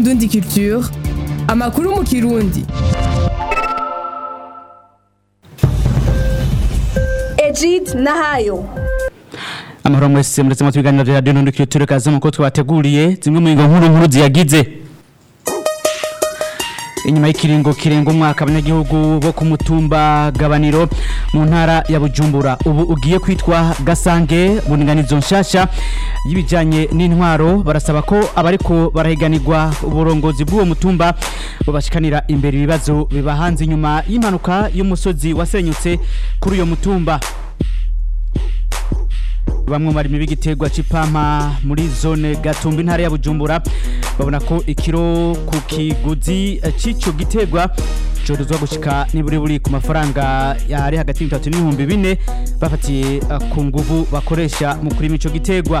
Indundi Culture amakuru mu kirundi Egid Nahayo amahoro mwese muretse mu biganiro vya Radio Ndundi Culture kaze mu ko twateguriye zimwe mu nkuru nkuru ziyagize inyuma y'ikiringo kirenga umwaka abanyagihugu bo ku mutumba gabaniro mu ntara ya bujumbura ubu ugiye kwitwa gasange buninganizo nshasha y'ibijanye n'intwaro barasaba ko abariko barahiganirwa uburongozi bw'uwo mutumba bobashikanira imbere ibibazo biba hanze inyuma y'impanuka y'umusozi wasenyutse kuri uyo mutumba bamwe mu barimyi b'igiterwa c'ipampa muri zone gatumba intara ya bujumbura babona ko ikiro ku kiguzi c'ico giterwa corozwa gushika niburi buri ku mafaranga yari hagati y'itatu n'ibihumbi bine bafatiye uh, ku nguvu bakoresha mu kurima ico giterwa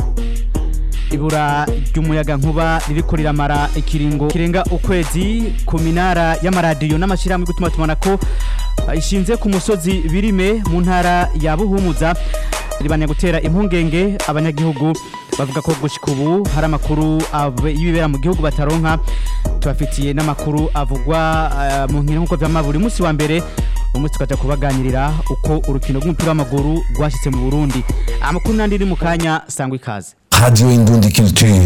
ibura ry'umuyaga nkuba ririko riramara ikiringo kirenga ukwezi ku minara y'amaradiyo n'amashirahamwe gutuma tubona ko uh, ishinze ku musozi birime mu ntara ya buhumuza ribanya gutera impungenge abanyagihugu bavuga ko gushika ubu hari amakuru y'ibibera mu gihugu bataronka tubafitiye n'amakuru avugwa uh, mu nkino nk'uko vyama buri munsi wa mbere umunsi tukaja kubaganirira uko urukino rw'umupira w'amaguru rwashitse mu Burundi amakuru nandi iri mu kanya sangwa ikaze Radio Indundi Culture.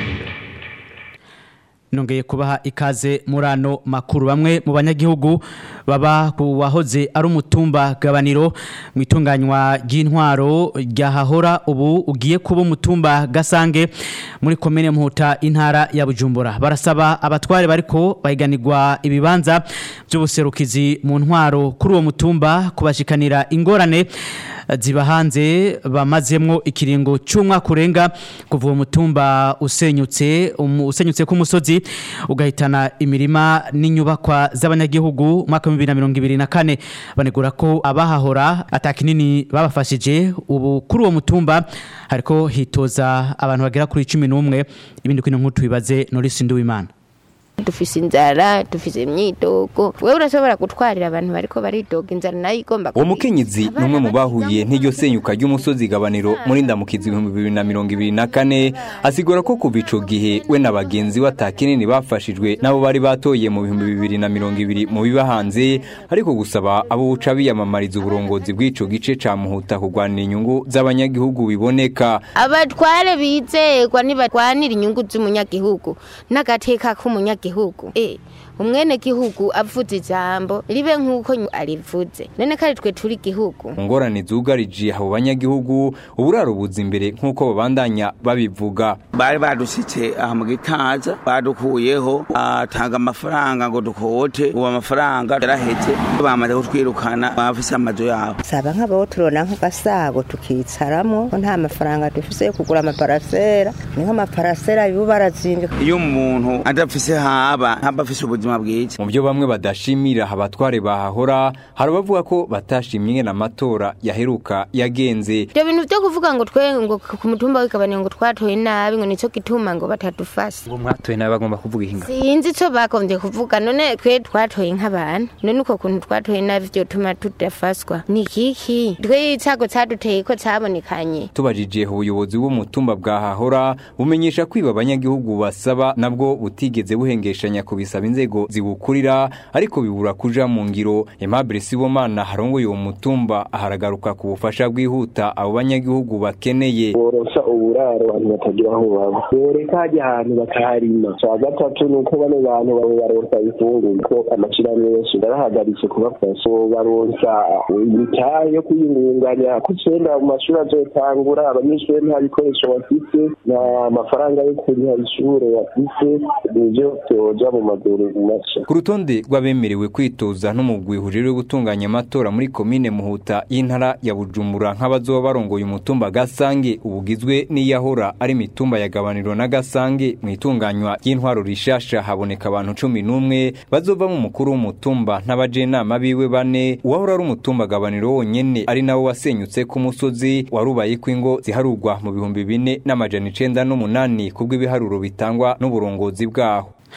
nongeye kubaha ikaze muri ano makuru bamwe mu banyagihugu baba ku wahoze ari umutumba gabaniro mu itunganywa ry'intwaro ryahahora ubu ugiye kuba umutumba gasange muri komine muhuta intara ya bujumbura barasaba abatware bariko bahiganirwa ibibanza by'ubuserukizi mu ntwaro kuri uwo mutumba kubashikanira ingorane ziba hanze bamazemwo ikiringo cy'umwaka urenga kuva uwo mutumba usenyutse um, usenyutse ku musozi ugahitana imirima n'inyubakwa z'abanyagihugu mwaka wa 2024 banegura ko abahahora atakinini babafashije ubu kuri uwo mutumba hariko hitoza abantu bagera kuri 11 ibindi kwino nk'utu bibaze Norisi Nduwimana dufise inzara dufise imyidogo wewe urashobora gutwarira abantu bariko baridoga inzara nayo igomba uwo mukenyezi ni umwe mu bahuye n'iryo senyuka ry'umusozi gabaniro muri ndamukizi ibihumbi bibiri na mirongo ibiri na kane asigura ko kuva ico gihe we na bagenzi we atakinini bafashijwe n'abo bari batoye mu bihumbi bibiri na mirongo ibiri mu biba hanze ariko gusaba abo buca biyamamariza uburongozi bw'ico gice ca muhuta kurwanira inyungu z'abanyagihugu biboneka abatware bizerwa nibarwanira inyungu z'umunyagihugu n'agateka k'umunyagihugu gihugu eh umwene gihugu avuze ijambo ribe nkuko arivuze none kari twe turi gihugu ngorane zugarije abo banyagihugu uburaro buza imbere nkuko babandanya babivuga bari badushitse aha mu gitaza badukuyeho atanga amafaranga ngo dukote ubu amafaranga yaraheze bamaze kutwirukana bafise amazu yabo saba nk'abo turona nk'agasago tukicaramo ko nta mafaranga dufise yo kugura amaparasera ni nk'amaparasera bibo barazimvye iyo umuntu adafise haba ntaba afise ubuzima bwiza mu byo bamwe badashimira abatware bahahora hari abavuga ko batashimye ingene amatora yaheruka yagenze ibyo bintu byo kuvuga ngo twe ngo ku mutumba w'ikabaniro ngo twatoye nabi ngo nico gituma ngo batadufasha ngo mwatoye nabi bagomba kuvuga ihinga sinzi ico bagombye kuvuga none twe twatoye nk'abantu none uko kuntu twatoye nabi vyotuma tudafaswa ni kiki twe icago caduteye ko cabonekanye tubajije ubuyobozi bw'umutumba bwahahora bumenyesha kwiba abanyagihugu basaba nabwo butigeze buhengeshanya kubisaba inzego zibukurira ariko bibura kuja mu ngiro Aimable Sibomana harongoye uwo mutumba aharagaruka ku bufasha bwihuta abo banyagihugu bakeneye borosa uburaro abantu batagira aho baba boreka hajya ahantu bakaharima cya gatatu ni uko bano bantu babo baronsa ifungurwa ko amashirahamwe yose barahagaritse kubafasha baronsa imitahe yo kwiyungunganya ko icenda mu mashuri azotangura abanyeshuri nta bikoresho bafise nta mafaranga yo kuriha ishure bafise nivyo vyoja mu maguru masha ku rutonde rw'abemerewe kwitoza n'umugwi hujejwe gutunganya amatora muri komine muhuta y'intara ya bujumbura nk'abazoba barongoye umutumba gasange ubugizwe n'iyahora ari imitumba ya gabaniro na gasange mu itunganywa ry'intwaro rishasha haboneka abantu cumi n'umwe bazovamo umukuru w'umutumba n'abajenama biwe bane uwahora ari umutumba gabaniro wonyene ari nawo wasenyutse ku musozi warubayeko ingo ziharurwa mu bihumbi bine n'amajana icenda n'umunani kubw'ibiharuro bitangwa n'uburongozi bwaho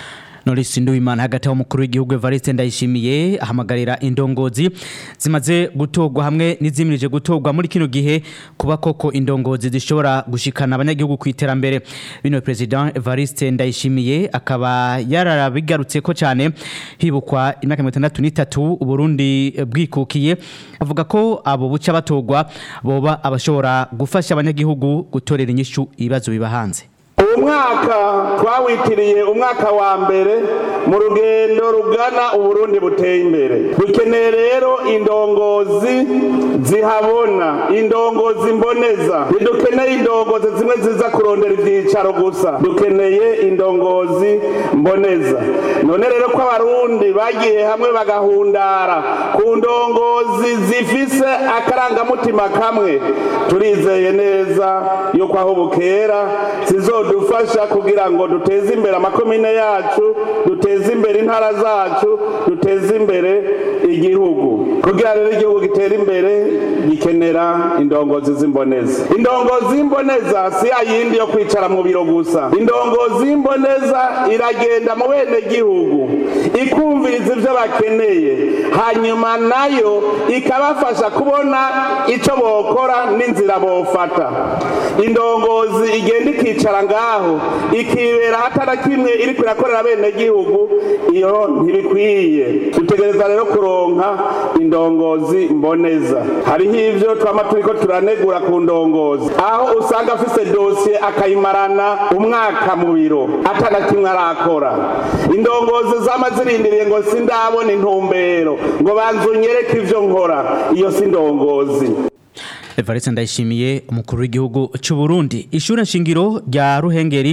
Norisi Nduwimana hagati aho umukuru w'igihugu Evariste Ndayishimiye ahamagarira indongozi zimaze gutorwa hamwe n'izimirije gutorwa muri kino gihe kuba koko indongozi zishobora gushikana abanyagihugu ku iterambere bino president Evariste Ndayishimiye akaba yararabigarutse ko cyane hibukwa imyaka 63 Uburundi bwikukiye avuga ko abo buca batorwa boba abashobora gufasha abanyagihugu gutorera inyishu ibibazo biba hanze uwo mwaka twawitiriye umwaka wa mbere mu rugendo rugana uburundi buteye imbere dukeneye rero indongozi zihabona indongozi mboneza ntidukeneye indongozi zimwe ziza kurondera ibyicaro gusa dukeneye indongozi mboneza none rero ko abarundi bagiye hamwe bagahundara ku ndongozi zifise akarangamutima kamwe turizeye neza yuko aho bukera zizodufasha kugira ngo duteze imbere amakomine yacu duteze imbere intara zacu duteze imbere igihugu kugira rero igihugu gitere imbere gikenera indongozi z'imboneza indongozi y'imboneza si ya yindi yo kwicara mu biro gusa indongozi y'imboneza iragenda mu bene gihugu ikumviriza ibyo bakeneye hanyuma nayo ikabafasha kubona icyo bokora n'inzira bofata indongozi igenda ikicara ngaho ikibera hatana kimwe iri kurakorera bene gihugu iyo ntibikwiye dutegereza rero kuronka indongozi mboneza hariho ivyo twama turiko turanegura ku ndongozi aho usanga afise dosiye akayimarana umwaka mu biro atana kimwe arakora indongozi zama zirindiriye ngo sindabona intumbero ngo banzunyereke ivyo nkora iyo si indongozi Evariste Ndayishimiye umukuru w'igihugu cy'u Burundi ishure nshingiro rya Ruhengeri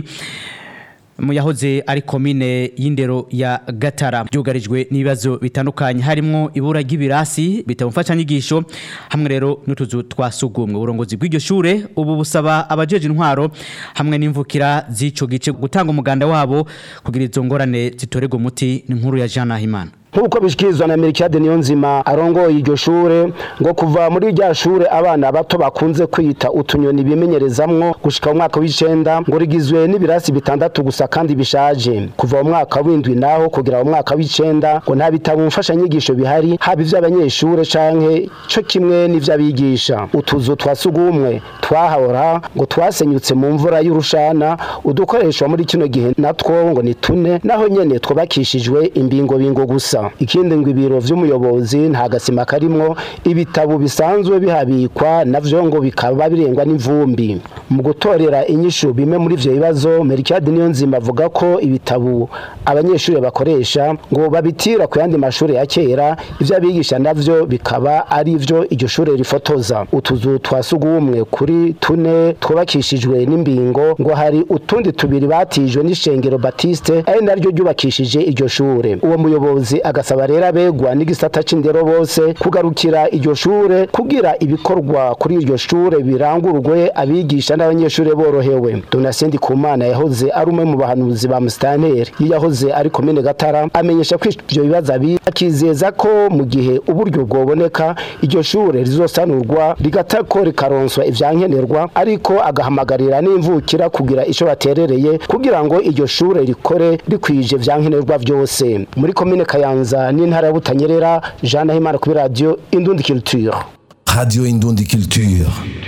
mu yahoze ari komine y'indero ya Gatara byugarijwe n'ibibazo bitandukanye harimo ibura ry'ibirasi bitamufasha nyigisho hamwe rero n'utuzu twasugumwe uburongozi bw'iryo shure ubu busaba abajeje intwaro hamwe n'imvukira z'ico gice gutanga umuganda wabo kugira izo ngorane zitorerwa umuti n'inkuru ya Jean Nahimana nk'uko bishikirizwa na Melchiade Niyonzima arongoye iryo shure ngo kuva muri rya shure abana bato bakunze kwita utunyoni bimenyerezamwo gushika mu mwaka w'icenda ngo rigizwe n'ibirasi bitandatu gusa kandi bishaje kuva mu mwaka w'indwi naho kugira mu mwaka w'icenda ngo nta bitabo mfashanyigisho bihari haba ivy'abanyeshure canke co kimwe n'ivy'abigisha utuzu twa sugumwe twahahora ngo twasenyutse mu mvura y'urushana udukoreshwa muri kino gihe natwo ngo ni tune naho nyene twubakishijwe imbingobingo gusa ikindi ngo ibiro vy'umuyobozi nta gasima karimwo ibitabo bisanzwe bihabikwa navyo ngo bikaba birengwa n'imvumbi mu gutorera inyishu bimwe muri ivyo bibazo Melchiade Niyonzima avuga ko ibitabo abanyeshuri bakoresha ngo babitira ku yandi mashuri ya kera ivyo abigisha navyo bikaba ari ivyo iryo shure rifotoza utuzu twasugumwe kuri tune twubakishijwe n'imbingo ngo hari utundi tubiri batijwe n'ishengero Baptiste ari naryo ryubakishije iryo shure uwo muyobozi agasaba rero abegwa n'igisata c'indero bose kugarukira iryo shure kugira ibikorwa kuri iryo shure birangurwe abigisha n'abanyeshure borohewe Donatien Kumana yahoze ari umwe mu bahanuzi ba Mustanteri yahoze ari komine Gatara amenyesha ko ivyo bibazo abi akizeza ko mu gihe uburyo bwoboneka iryo shure rizosanurwa rigatako rikaronswa ivyankenerwa ariko agahamagarira n'imvukira kugira ico baterereye kugira ngo iryo shure rikore rikwije vyankenerwa vyose muri komine Kayanza n'intara ya Butanyerera Jean Nahimana kuri radio Indundi Culture Radio Indundi Culture.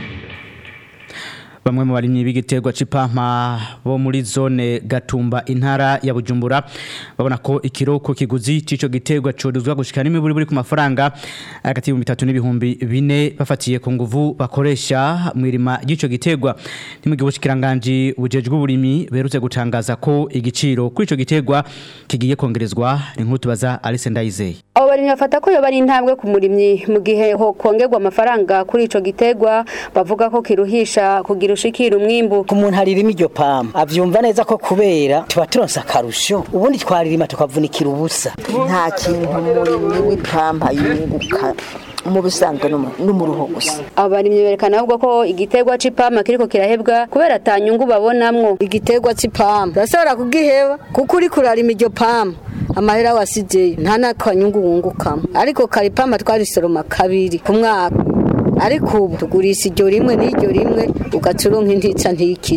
bamwe mu barimyi b'igiterwa c'ipampa bo muri zone Gatumba intara ya Bujumbura babona ko ikiroko kiguzi c'ico giterwa coduzwa gushika n'imiburi buri ku mafaranga hagati y'ibihumbi bitatu n'ibihumbi bine bafatiye ku nguvu bakoresha mu irima ry'ico giterwa ni mu gihe ubushikiranganje bujejwe uburimi berutse gutangaza ko igiciro kuri ico giterwa kigiye kongerezwa inkuru tubaza Alice Ndayizeye abo barimyi bafata ko yoba ari intambwe ku murimyi mu gihe ho kongerwa amafaranga kuri ico giterwa bavuga ko kiruhisha kugira ushikira umwimbu ku muntu aririma iryo pamba avyumva neza ko kubera tuba turonse akarusho ubundi twaririma tukavunikira ubusa nta kintu umurimyi w'ipampa yunguka mu bisanzwe n'umuruho gusa abarimyi berekana ahubwo ko igiterwa c'ipampa kiriko kirahebwa kubera atanyungu babonamwo igiterwa c'ipampa urashobora kugiheba kuko uri kurarima iryo pampa amahera wasizeyo nta n'akanyungu wungukamo ariko karipampa twarisoroma kabiri ku mwaka ariko ubu tugurisha iryo rimwe n'iryo rimwe ugaca uronka intica ntiyikize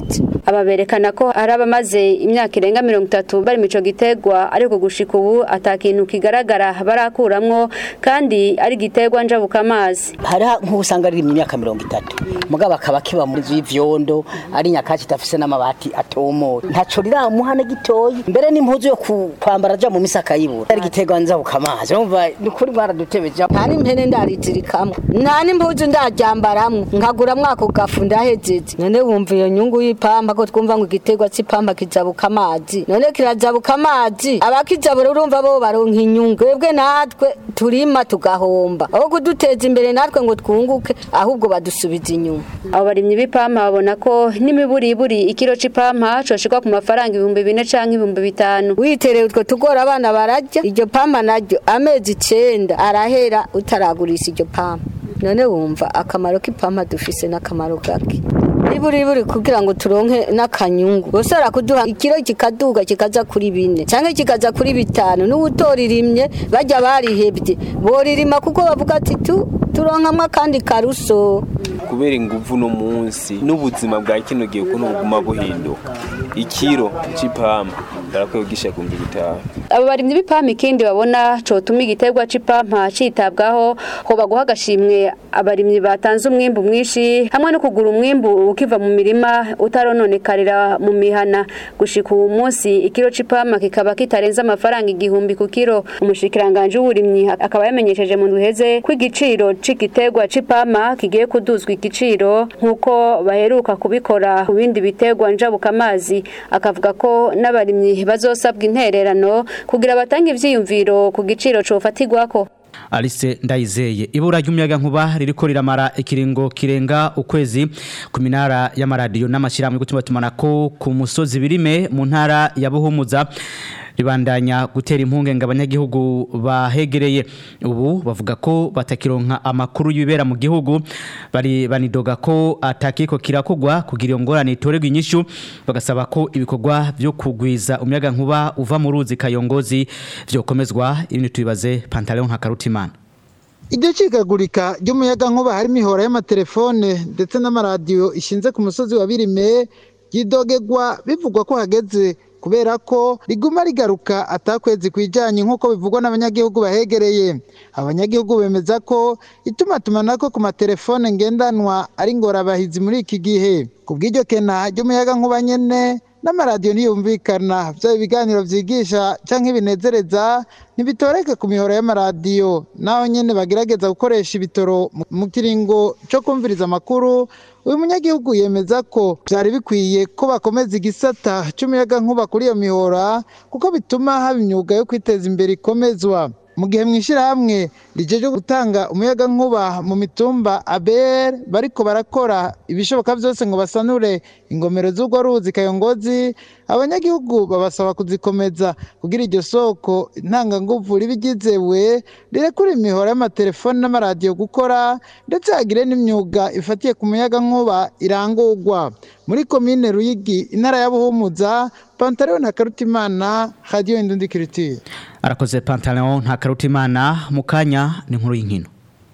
aba berekana ko hari abamaze imyaka irenga mirongo itatu bari mu ico gitegwa ariko gushika ubu ata kintu kigaragara barakuramwo kandi ari gitegwa njabuka amazi hari nk'usanga ari mu myaka mirongo itatu mugabo akaba kiba muri nzu y'ivyondo ari nyakatsi idafise n'amabati atomoye ntaco riramuha na gitoyi mbere n'impuzu yo ku- kwambara aja mu misaka yibura ari gitegwa njabuka amazi urumva ni kuri baradutebeje nta n'impene ndarizirikamwo nta n'impuzu ndaryambaramwo nkaguramwo ako gafu ndahejeje none wumva iyo nyungu y'ipampa ko twumva ngo igiterwa c'ipampa kijabuka amazi none kirajabuka amazi abakijabura urumva bo baronka inyungu twebwe natwe turima tugahomba aho kuduteza imbere natwe ngo twunguke ahubwo badusubiza inyuma abo barimyi b'ipampa babona ko n'imiburiburi ikiro c'ipampa coshikwa ku mafaranga ibihumbi bine canke ibihumbi bitanu witereye utwo tugora abana bararya iryo pampa naryo amezi icenda arahera utaragurisha iryo pampa none wumva akamaro k'ipampa dufise n'akamaro gake niburiburi kugira ngo turonke n'akanyungu bosora kuduha ikiro kikaduga kikaza kuri bine canke kikaza kuri bitanu n'uwutoririmye bajya barihebye boririma kuko bavuga ati tu turonkamwo akandi karuso kubera inguvu no munsi n'ubuzima bwa kino gihe ukuntu buguma buhinduka ikiro c'ipampa barakwiye kugisha kumbi bitanu abo barimyi b'ipampa ikindi babona cotuma igiterwa c'ipampa citabwaho hoba guha agashimwe abarimyi batanze umwimbu mwinshi hamwe no kugura umwimbu ukiva mu mirima utarononekarira mu mihana gushika uwu munsi ikiro c'ipampa kikaba kitarenze amafaranga igihumbi ku kiro umushikiranganje w'uburimyi akaba yamenyesheje mu ndwiheze ko igiciro c'igiterwa c'ipampa kigiye kuduzwa igiciro nk'uko baheruka kubikora ku bindi biterwa njabuka amazi akavuga ko n'abarimyi bazosabwa intererano kugira batange ivyiyumviro ku giciro cofatirwako Alice Ndayizeye ibura ry'umuyaga nkuba ririko riramara ikiringo kirenga ukwezi ku minara y'amaradiyo n'amashyirahamwe gutuma tumanako ku musozi birime mu ntara ya Buhumuza ribandanya gutera impungenge abanyagihugu bahegereye ubu bavuga ko batakironka amakuru y'ibibera mu gihugu bari banidoga ko atakiko kirakogwa kugira iyo ngorane itorerwa inyishu bagasaba ko ibikorwa byo kugwiza umuyaga nkuba uva mu ruzi kayongozi byokomezwa ibintu tubibaze Pantaleon Hakarutimana iryo cikagurika ry'umuyaga nkuba harimo ihora y'amatelefone ndetse n'amaradiyo ishinze ku musozi wa birime ryidogegwa bivugwa ko hageze kubera ko riguma rigaruka atakwezi kwijanye nk'uko bivugwa n'abanyagihugu bahegereye abanyagihugu bemeza ko itumatumanako ku matelefone ngendanwa ari ngorabahizi muri iki gihe ku bw'iryo kena ry'umuyaga nkuba nyene n'amaradiyo ntiyumvikana byaba ibiganiro byigisha cyangwa ibinezereza ntibitoreke ku mihoro y'amaradiyo naho nyine bagerageza gukoresha ibitoro mu kiringo cyo kumviriza amakuru uyu munyagihugu yemeza ko byari bikwiye ko bakomeza igisata cy'umuyaga nkuba kuri iyo mihora kuko bituma haba imyuga yo kwiteza imbere ikomezwa mu gihe mu ishyirahamwe rijeje gutanga umuyaga nkuba mu mitumba ABR bariko barakora ibishoboka byose ngo basanure ingomero z'urwo ruzi kayongozi abanyagihugu babasaba kuzikomeza kugira iryo soko ntanganguvu ribigizewe rirekura imihoro y'amatelefoni n'amaradiyo gukora ndetse hagire n'imyuga ifatiye ku muyaga nkuba irangurwa muri komine ruyigi intara ya buhumuza pantalon na karutimana radio indundi culture arakoze Pantaleon Hakarutimana mu kanya ni nkuru y'inkino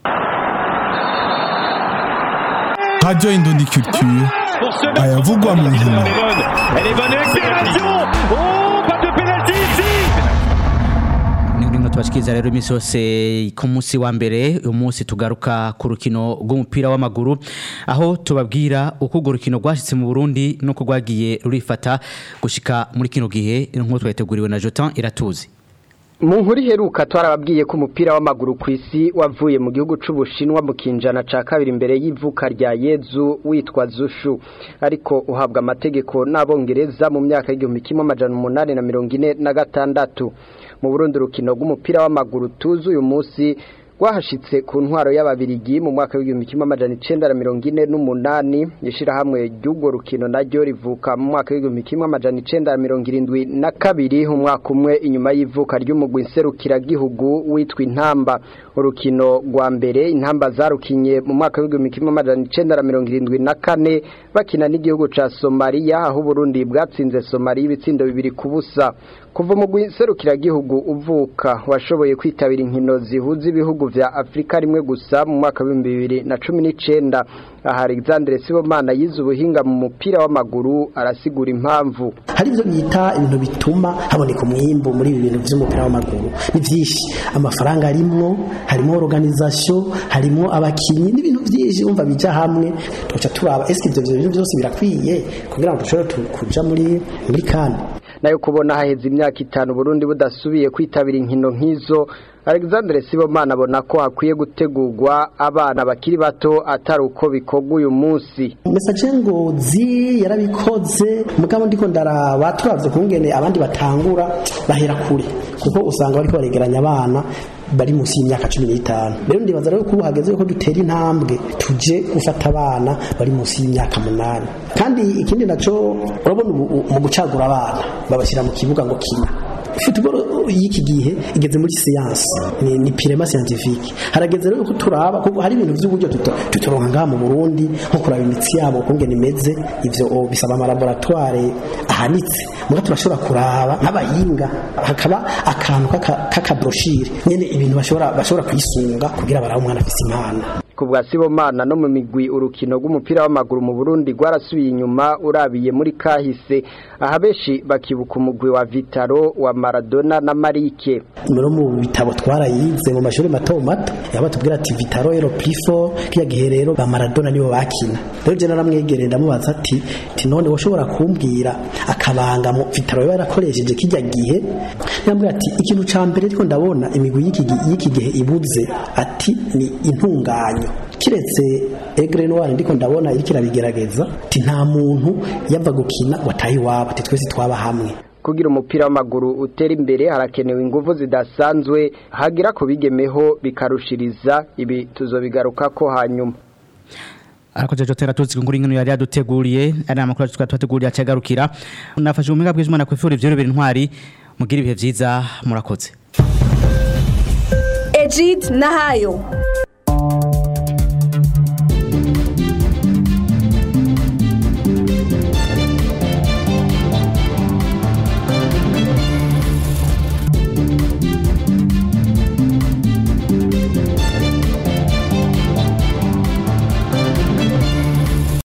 Radio Indundi Culture ayavugwa mu nkino Elle est bonne accélération Oh, pas de pénalty ici ni nkino tubashikiriza rero iminsi yose ku munsi wa mbere uyu munsi tugaruka ku rukino rw'umupira w'amaguru aho tubabwira uko urwo rukino rwashyitse mu burundi n'uko rwagiye rurifata gushika muri kino gihe nk'uko twayiteguriwe na jotan iratuzi mu nkuru iheruka twarababwiye ko umupira w'amaguru ku isi wavuye mu gihugu c'ubushinwa mu kinjana ca kabiri imbere y'ivuka rya yezu witwa zushu ariko uhabwa amategeko n'abongereza mu myaka y'igihumbi kimwe amajana umunani na mirongo ine na gatandatu mu burundi urukino rw'umupira w'amaguru tuzi uyu munsi rwahashitse ku ntwaro y'ababirigi mu mwaka w'igihumbi kimwe amajana icenda na mirongo ine n'umunani ishirahamwe ry'urwo rukino naryo rivuka mu mwaka w'igihumbi kimwe amajana icenda na mirongo irindwi na kabiri umwaka umwe inyuma y'ivuka ry'umugwi nserukiragihugu witwa intamba urukino rwa mbere intamba zarukinye mu mwaka w'igihumbi kimwe amajana icenda na mirongo irindwi na kane bakina n'igihugu ca somaliya aho uburundi bwatsinze somaliya ibitsindo bibiri ku busa kuva umugwi serukiragihugu uvuka washoboye kwitabira inkino zihuza ibihugu vya Afrika rimwe gusa mu mwaka wa 2019 aha Alexandre Sibomana yize ubuhinga mu mupira w'amaguru arasigura impamvu hari ibyo bita ibintu bituma haboneka umwimbo muri ibi bintu by'umupira w'amaguru ni byinshi amafaranga arimwo harimo organisation harimo abakinyi n'ibintu byinshi umva bija hamwe tugaca turaba eske ivyo bintu byose birakwiye kugira ngo dushobore kuja muri muri kandi nayo kubona haheze imyaka itanu Burundi budasubiye kwitabira inkino nk'izo Alexandre Sibomana abona ko hakwiye gutegurwa abana bakiri bato atari uko bikorwa uyu munsi message ngozi yarabikoze mugabo ndiko ndaraba turavye kungene abandi batangura bahera kure kuko usanga bariko baregeranya abana bari munsi y'imyaka cumi n'itanu rero ndibaza rero ko ubu hageze ko dutera intambwe tuje gufata abana bari munsi y'imyaka munani kandi ikindi naco urabona mu gucagura abana babashyira mu kibuga ngo kina football y'iki gihe igeze muri science ni, ni pirema scientifique harageze rero ko turaba kuko hari ibintu by'uburyo tutoronka ngaha mu Burundi nko kuraba imitsi yabo kungene imeze ivyo bisaba ama laboratoire ahanitse muga turashobora kuraba nk'abahinga hakaba akantu kaka brochure nyene ibintu bashobora bashobora kwisunga kugira barabe umwana afise impano ku bwa Sibomana no mu migwi urukino rw'umupira w'amaguru mu Burundi rwarasubiye inyuma urabiye muri kahise aha benshi bakibuka umugwi wa Vitaro wa Maradona na Marike no mu bitabo twarayize mu mashuri mato mato yaba tubwira ati Vitaro ero plifo kiya gihe rero ba Maradona nibo bakina rero je naramwegereye ndamubaza ati ati none woshobora kumbwira akabanga mu Vitaro yarakoresheje kijya gihe yambwira ati ikintu ca mbere ariko ndabona imigwi y'iki gihe ibuze ati ni intunganyo kiretse egre noir ndiko ndabona iriko irabigerageza ati nta muntu yava gukina wataye iwabo ati twese twaba hamwe kugira umupira w'amaguru utera imbere harakenewe ingufu zidasanzwe hagira ku bigemeho bikarushiriza ibi tuzobigaruka ko hanyuma arakoze jotera tuzi nguri nkino yari yaduteguriye ari amakuru twateguriye acagarukira nafashe ubumenga bw'Imana kwifura ivyo bibiri ntwari mugira ibihe vyiza murakoze Ejid Nahayo